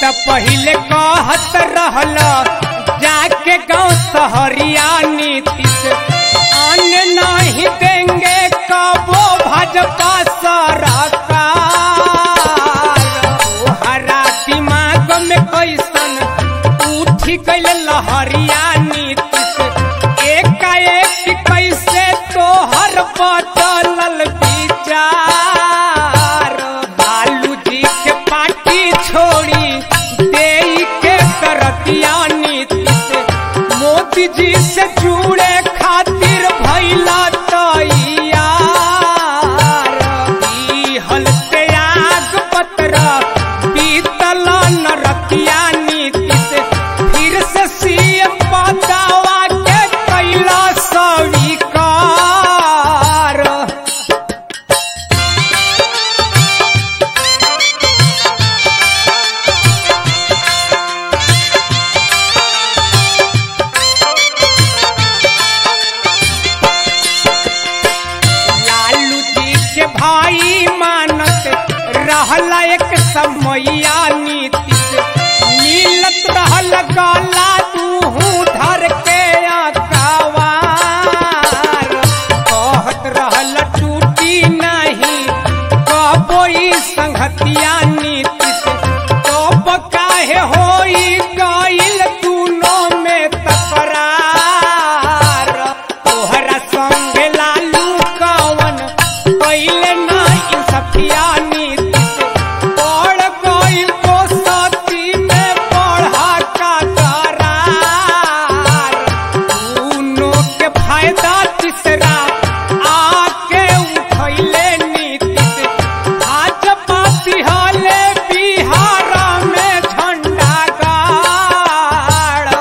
त पहिले कहत रहल जाके गांव सहरिया नीतीश अन्य नहीं देंगे कबो भाजपा सरकार हरा दिमाग में कैसन उठी गइल लहरिया नीतीश एकाएक कैसे तोहर बदलल विचार लालू जी के पार्टी छोड़ी देई के करतिया नीतीश मोदी जी से जुड़े खातिर भैला तैयार ई हलते आग पत्र बीतल नरतिया नीतीश फिर से सीएम पदावा के कैला स्वीकार लालू जी के भाई मानत रहला एक समैया नीतीश मिलत रहल गाला तूहू धर के अकवार कहत रहल टूटी नहीं कबोई संगतिया नीतीश कब काहे होई गइल दूनों में तकरार तोहरा संग लालू कवन पहिले नहीं सफिया नीतीश पड़ गई को सती में पढ़ा का करार दूनों के फायदा तीसरा आके उठैले नीतीश भाजपा बिहाले बिहार में झंडा गाड़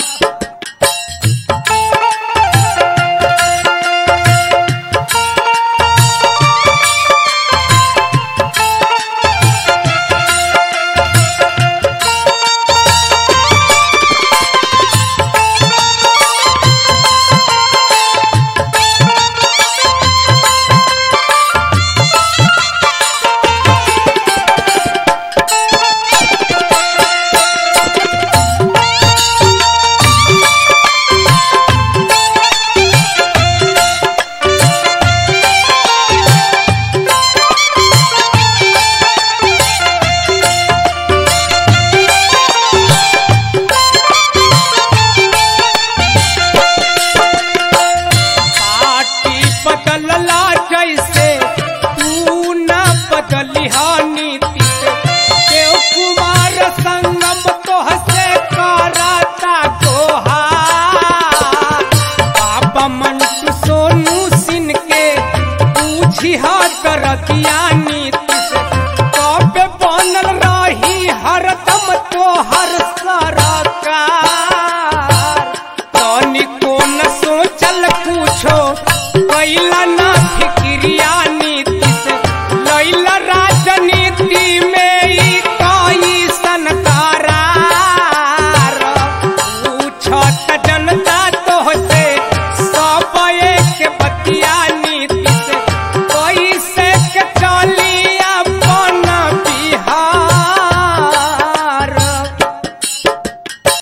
पार्टी बदलला जैसे तू न बदलिहा नीतीश देव कुमार संगम तोहसे कराता गोहार बाबा मंटू सोनू सिंह के पूछिहा करतिया नीतीश कब बनल रही हरदम तोहर सरकार तनिको न सोचल पूछो कैला न